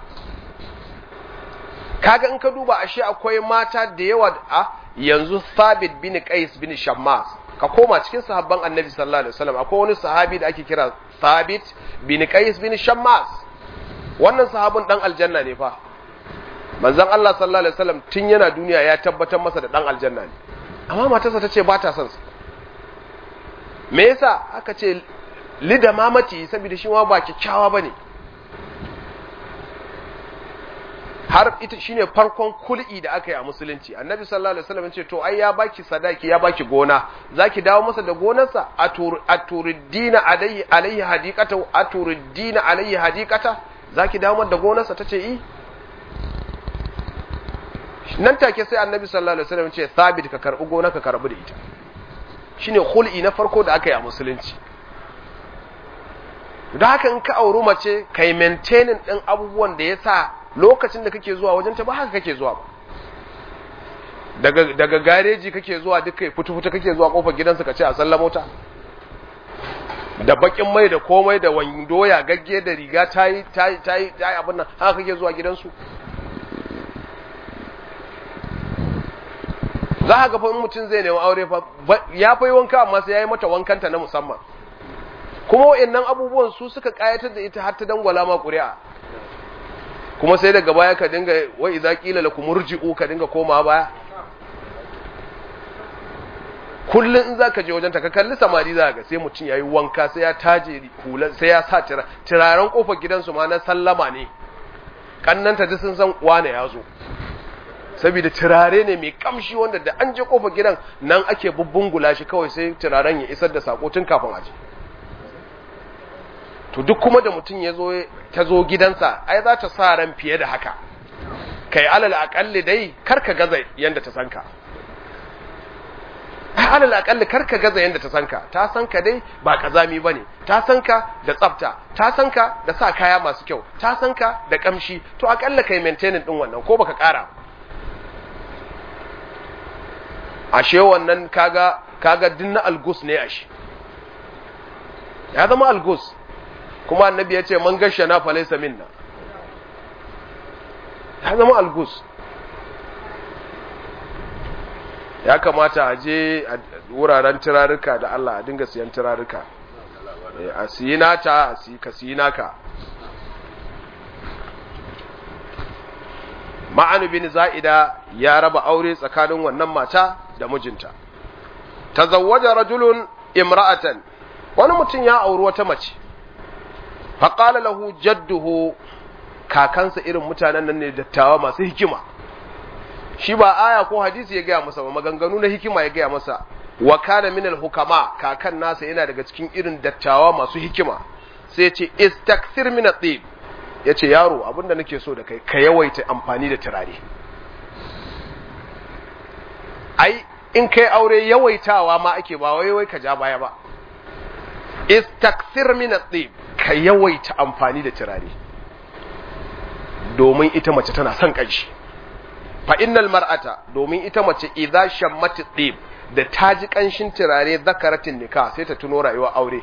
kaga in ka duba ashe akwai mata da yawa a yanzu Thabit bin Qais bin Shammas ka koma cikin sahabban Annabi sallallahu alaihi wasallam akwai wani sahabi da ake kira Thabit bin Qais bin Shammas wannan sahabin dan aljanna ne fa manzon Allah sallallahu alaihi wasallam tun yana duniya ya tabbatar masa da dan aljanna ne amma matarsa tace ba ta son sa me yasa aka ce lida mamaci saboda shi ma ba kyakkyawa bane har ita shine farkon kul'i da aka yi a musulunci annabi sallallahu alaihi wasallam ce to ai ya baki sadaki ya baki gona zaki dawo masa da gonarsa aturiddina alayhi alayhi hadiqata aturiddina alayhi hadiqata zaki dawo masa da gonarsa tace i nan take sai annabi sallallahu alaihi wasallam ce thabit ka karbi gonar ka karbi da ita shine khul'i na farko da aka yi a musulunci da haka in ka auri mace kai maintaining din abubuwan da yasa lokacin da kake zuwa wajen ta ba haka kake zuwa ba daga daga gareji kake zuwa duka fitu-fitu kake zuwa kofar gidansu ka ce a sallama mota da bakin mai da komai da wando ya gagge da riga tayi tayi tayi tayi abin nan haka kake zuwa gidansu za ka ga fa mutum zai nemi aure fa ya fa wanka amma sai yayi mata wankanta na musamman kuma wayannan abubuwan su suka kayatar da ita har ta dangwala ma ƙuri'a kuma sai daga baya ka dinga wa idza qila lakum murji'u ka dinga koma baya kullun in zaka je wajen ta ka kalli samari za ga sai mutum yayi wanka sai ya taje hulan sai ya sa turaren kofar gidansu ma na sallama ne kannanta duk sun san wane ya zo saboda turare ne mai kamshi wanda da an je kofar gidan nan ake bubbungula shi kawai sai turaren ya isar da sako tun kafin aje to duk kuma da mutum ya zo ta zo gidansa ai za ta sa ran fiye da haka kai alal akalli dai karka gaza yanda ta sanka ai alal akalli karka gaza yanda ta sanka ta sanka dai ba kazami bane ta sanka da tsafta ta sanka da sa kaya masu kyau ta sanka da kamshi to akalla kai maintaining din wannan ko baka kara ashe wannan kaga kaga dinna algus ne ashe ya zama algus kuma annabi ya ce man gashe na falaisa minna ya zama algus ya kamata a je wuraren turaruka da Allah a dinga siyan turaruka a siyi nata ka siyi naka ma'anu bin za'ida ya raba aure tsakanin wannan mata da mijinta tazawwaja rajulun imra'atan wani mutum ya auri wata mace faqala lahu jadduhu kakansa irin mutanen nan ne dattawa masu hikima shi ba aya ko hadisi ya gaya masa ba maganganu na hikima ya gaya masa wa kana minal hukama kakan nasa yana daga cikin irin dattawa masu hikima sai ya ce istakthir min at-tib yace yaro abinda nake so da kai ka yawaita amfani da turare ai in kai aure yawaitawa ma ake ba wai wai ka ja baya ba istakthir min at-tib ka yawaita amfani da turare domin ita mace tana son kanshi fa innal mar'ata domin ita mace idza shammat at-tib da ta ji ƙanshin turare zakaratin nika sai ta tuno rayuwa aure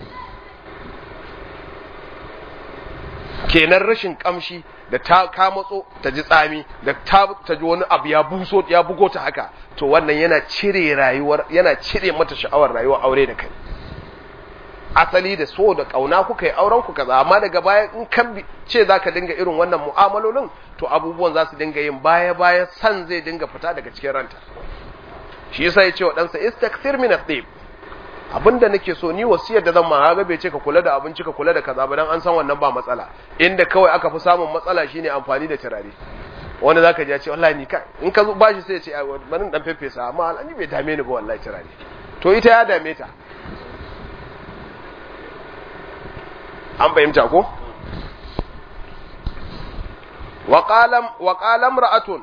kenan rashin ƙamshi da ta kamatso ta ji tsami da ta ta ji wani abu ya buso ya bugo ta haka to wannan yana cire rayuwar yana cire mata sha'awar rayuwar aure da kai asali da so da kauna kuka yi auren ku kaza amma daga baya in kan ce zaka dinga irin wannan mu'amalolin to abubuwan za su dinga yin baya baya san zai dinga fita daga cikin ranta shi yasa ya ce wa ɗansa istakthir min at-tib abinda nake so ni wasiyar da zan ma ga bai ce ka kula da abinci ka kula da kaza ba dan an san wannan ba matsala inda kawai aka fi samun matsala shine amfani da turare wanda zaka ji ya ce wallahi ni ka in ka ba shi sai ya ce bari dan fefesa amma alani bai dame ni ba wallahi turare to ita ya dame ta an fahimta ko wa qalam wa qalam ra'atun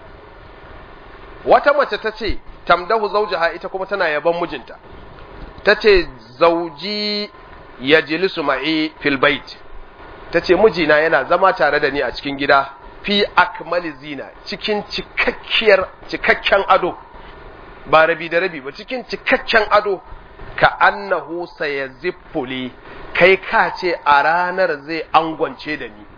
wata mace ta ce tamdahu zaujaha ita kuma tana yaban mijinta tace zauji yajlisu ma'i fil bait tace mijina yana zama tare da ni a cikin gida fi akmali zina cikin cikakkiyar cikakken ado ba rabi da rabi ba cikin cikakken ado ka annahu sayaziffuli kai ka ce a ranar zai angwance da ni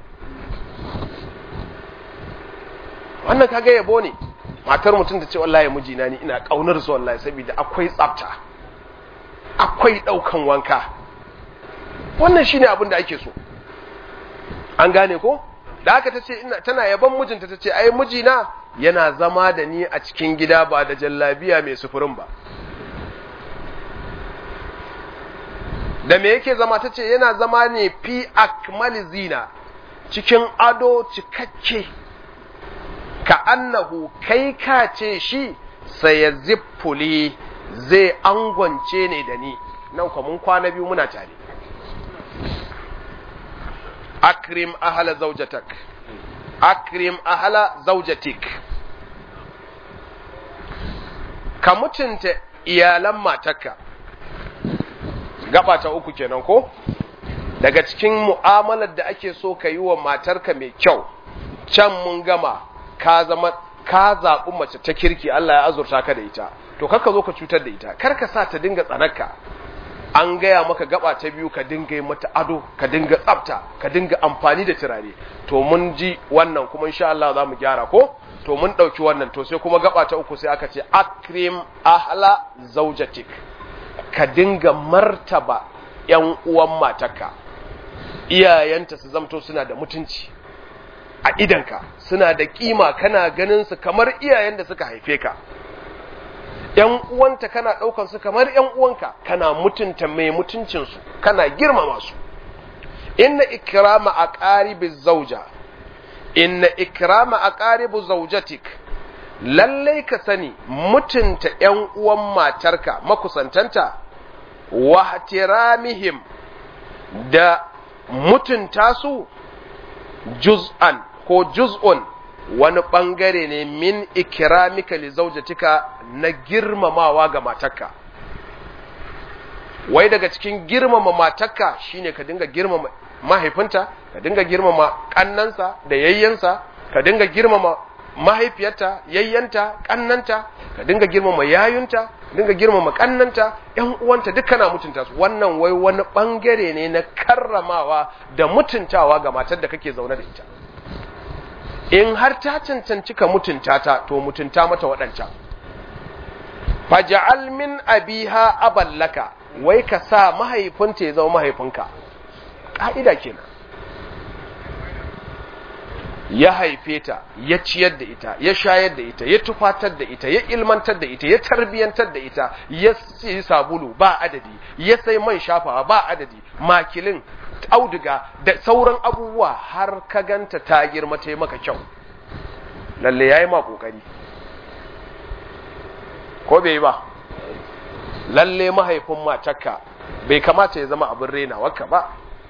wannan kaga yabo ne matar mutum ta ce wallahi mijina ni ina kaunar su wallahi saboda akwai tsafta akwai daukan wanka wannan shine abin da ake so an gane ko da haka tace ina tana yaban mijinta tace ai mijina yana zama da ni a cikin gida ba da jallabiya mai sufurin ba da me yake zama tace yana zama ne fi akmali zina cikin ado cikakke ka annahu kai ka ce shi sai ya ziffuli zai angwance ne da ni nan kwa mun kwana biyu muna tare akrim ahala zaujatak akrim ahala zaujatik ka mutunta iyalan matarka gaba ta uku kenan ko daga cikin mu'amalar da ake so ka yi wa matarka mai kyau can mun gama ka zama ka zaɓi mace ta kirki Allah ya azurta ka da ita to kar ka zo ka cutar da ita kar ka sa ta dinga tsanarka an gaya maka gaba ta biyu ka dinga yi mata ado ka dinga tsafta ka dinga amfani da turare to mun ji wannan kuma insha Allah za mu gyara ko to mun ɗauki wannan to sai kuma gaba ta uku sai aka ce akrim ahla zaujatik ka dinga martaba yan uwan matarka iyayenta su zamto suna da mutunci a idanka suna da kima kana ganin su kamar iyayen da suka haife ka ‘yan uwanta kana ɗaukan su kamar ‘yan uwanka kana mutunta mai mutuncinsu kana girmama su inna ikrama a ƙaribi zauja inna ikrama a ƙaribi zaujatik lallai ka sani mutunta ‘yan uwan matarka makusantanta wa tiramihim da mutunta su juz'an ko juz'un wani ɓangare ne min ikramika li zaujatika na girmamawa ga matarka wai daga cikin girmama matarka shine ka dinga girmama mahaifinta ka dinga girmama kannansa da yayyansa ka dinga girmama mahaifiyarta yayyanta kannanta ka dinga girmama yayunta dinga girmama kannanta ƴan uwanta duk kana mutunta su wannan wai wani bangare ne na karramawa da mutuntawa ga matar da kake zaune da ita in har ta cancanci ka mutunta ta to mutunta mata waɗancan faja'al min abiha aballaka wai ka sa mahaifinta ya zama mahaifinka ƙa'ida kenan ya haife ta ya ciyar da ita ya shayar da ita ya tufatar da ita ya ilmantar da ita ya tarbiyantar da ita ya yi sabulu ba adadi ya sai man shafawa ba adadi makilin auduga da sauran abubuwa har ka ganta ta girma ta yi maka kyau lalle ya yi ma ƙoƙari ko bai yi ba lalle mahaifin matarka bai kamata ya zama abin renawarka ba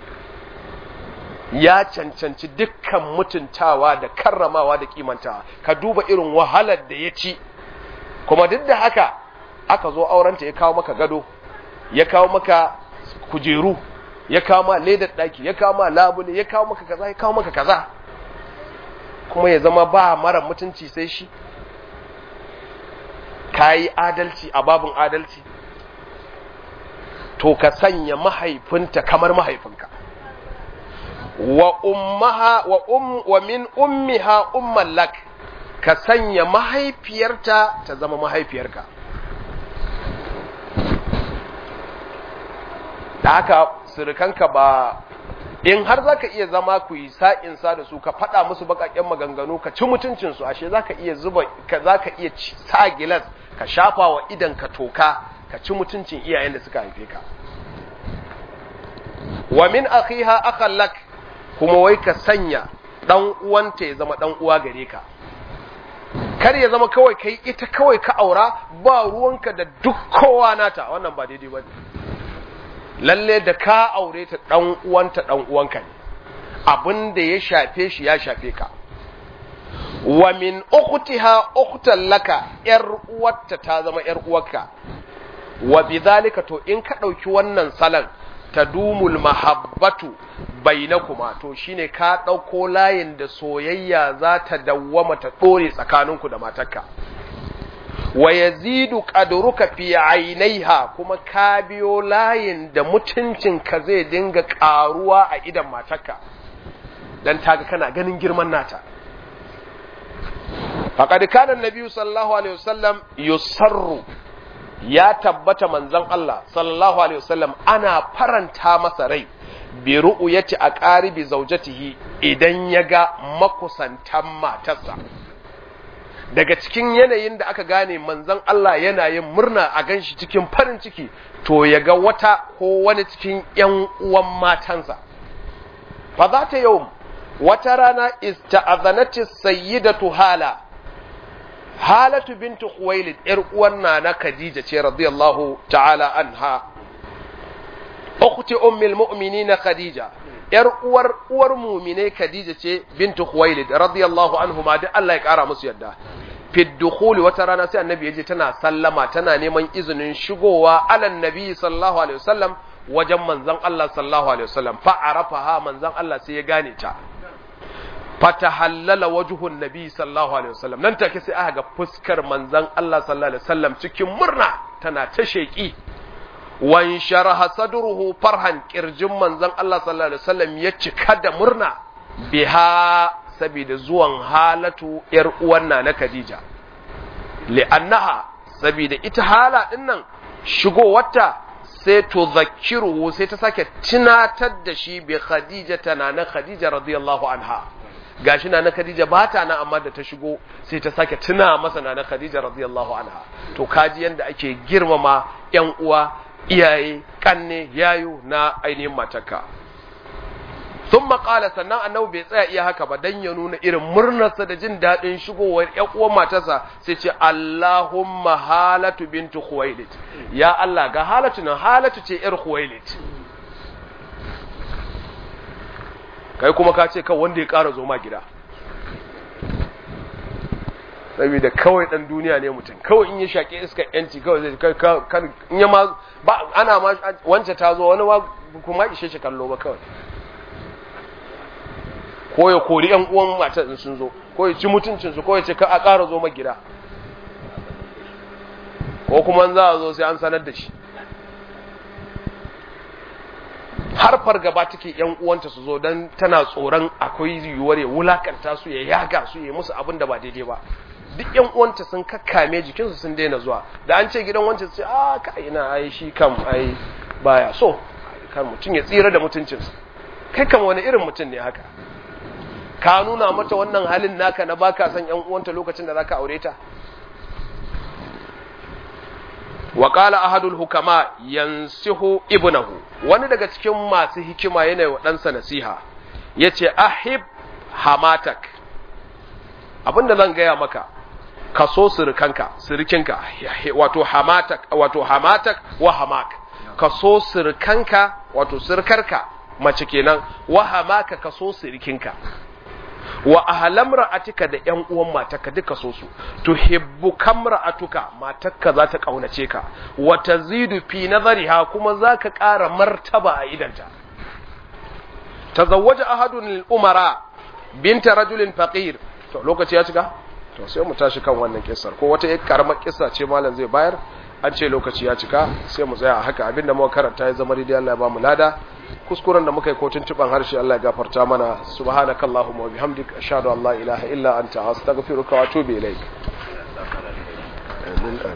ya cancanci dukkan mutuntawa da karramawa da kimantawa ka duba irin wahalar da ya ci kuma duk da haka aka zo aurenta ya kawo maka gado ya kawo maka kujeru ya kawo ma ledar daki ya kawo ma labule ya kawo maka kaza ya kawo maka kaza kuma ya zama ba mara mutunci sai shi kayi adalci a babin adalci to ka sanya mahaifinta kamar mahaifinka wa ummaha wa um wa min ummiha umman lak ka sanya mahaifiyarta ta zama mahaifiyarka da haka surukanka ba in har zaka iya zama ku yi sa'insa da su ka faɗa musu baƙaƙen maganganu ka ci mutuncinsu ashe zaka iya zuba ka zaka iya sa gilas ka shafa wa idan ka toka ka ci mutuncin iyayen da suka haife ka wa min akhiha akhan lak kuma wai ka sanya dan uwanta ya zama dan uwa gare ka kar ya zama kawai kai ita kawai ka aura ba ruwanka da duk kowa nata wannan ba daidai bane lalle da ka aure ta dan uwanta dan uwanka ne abin da ya shafe shi ya shafe ka wa min ukhtiha ukhtan laka yar uwarta ta zama yar uwarka wa bidhalika to in ka dauki wannan salan tadumul mahabbatu bainakuma to shine ka dauko layin da soyayya za ta dawwama ta dore tsakaninku da matarka wa yazidu qadruka fi ainaiha kuma ka biyo layin da mutuncin ka zai dinga karuwa a idan matarka dan taga kana ganin girman nata faqad kana annabi sallallahu alaihi wasallam yusarru ya tabbata manzon Allah sallallahu alaihi wasallam ana faranta masa rai bi ru'yati aqaribi zawjatihi idan yaga makusantan matarsa daga cikin yanayin da aka gane manzon Allah yana yin murna a ganshi cikin farin ciki to yaga wata ko wani cikin ƴan uwan matansa fa za ta yau wata rana ista'azanati sayyidatu hala halatu bintu khuwailid yar uwan na khadija ce radiyallahu ta'ala anha ukhti ummul mu'minin khadija yar uwar uwar mu'mine khadija ce bintu khuwailid radiyallahu anhuma da Allah ya kara musu yadda fi dukhuli wata rana sai annabi yaje tana sallama tana neman izinin shigowa alan nabi sallallahu alaihi wasallam wajen manzon Allah sallallahu alaihi wasallam fa arafaha manzon Allah sai ya gane ta fatahallala wajhun nabi sallallahu alaihi wasallam nan take sai aka ga fuskar manzon Allah sallallahu alaihi wasallam cikin murna tana ta sheki wan sharaha sadruhu farhan kirjin manzon Allah sallallahu alaihi wasallam ya cika da murna biha saboda zuwan halatu yar uwan na Khadija li'annaha saboda ita hala dinnan shigowarta sai to zakiru sai ta sake tunatar da shi bi Khadija tana na Khadija radiyallahu anha gashi na na Khadija ba ta nan amma da ta shigo sai ta sake tuna masa na na Khadija radiyallahu anha to kaji yanda ake girmama ƴan uwa iyaye kanne yayo na ainihin matarka thumma qala sannan annabi bai tsaya iya haka ba dan ya nuna irin murnarsa da jin dadin shigowar ƴan uwan matarsa sai ce Allahumma halatu bintu Khuwailid ya Allah ga halatu nan halatu ce ƴar Khuwailid kai kuma ka ce kan wanda ya ƙara zo ma gida saboda kawai dan duniya ne mutum kawai in ya shaƙe iska yanci kawai zai kai kan in ya ma ba ana ma wance ta zo wani ma kuma ishe shi kallo ba kawai ko ya kori yan uwan mata in sun zo ko ya ci mutuncin su ko ya ce ka a ƙara zo ma gida ko kuma za a zo sai an sanar da shi har fargaba take yan uwanta su zo dan tana tsoron akwai yiwuwar ya wulakanta su ya yaga su ya musu abin da ba daidai ba duk yan uwanta sun kakkame jikinsu sun daina zuwa da an ce gidan wancan sai a ka ina ai shi kam ai baya so kan mutum ya tsira da mutuncinsa kai kam wani irin mutum ne haka ka nuna mata wannan halin naka na baka san yan uwanta lokacin da zaka aure ta wa qala ahadul hukama yansihu ibnahu wani daga cikin masu hikima yana wa ɗansa nasiha yace ahib hamatak abinda zan gaya maka ka so sirikanka sirikinka wato hamatak wato hamatak wa hamak ka so sirikanka wato sirkarka mace kenan wa hamaka ka so sirikinka wa ahlam ra'atika da ƴan uwan matarka duka so su tuhibbu kamra'atuka matarka za ta kaunace ka wa tazidu fi nazariha kuma zaka ƙara martaba a idanta tazawwaja ahadun lil umara binta rajulin faqir to lokaci ya cika to sai mu tashi kan wannan kissar ko wata yar karamar kissa ce malam zai bayar an ce lokaci ya cika sai mu tsaya a haka abinda muka karanta ya zama daidai Allah ya ba mu lada kuskuren da muka yi kotun tuban harshe Allah ya gafarta mana subhanakallahumma wa bihamdika ashhadu an la ilaha illa anta astaghfiruka wa atubu ilaik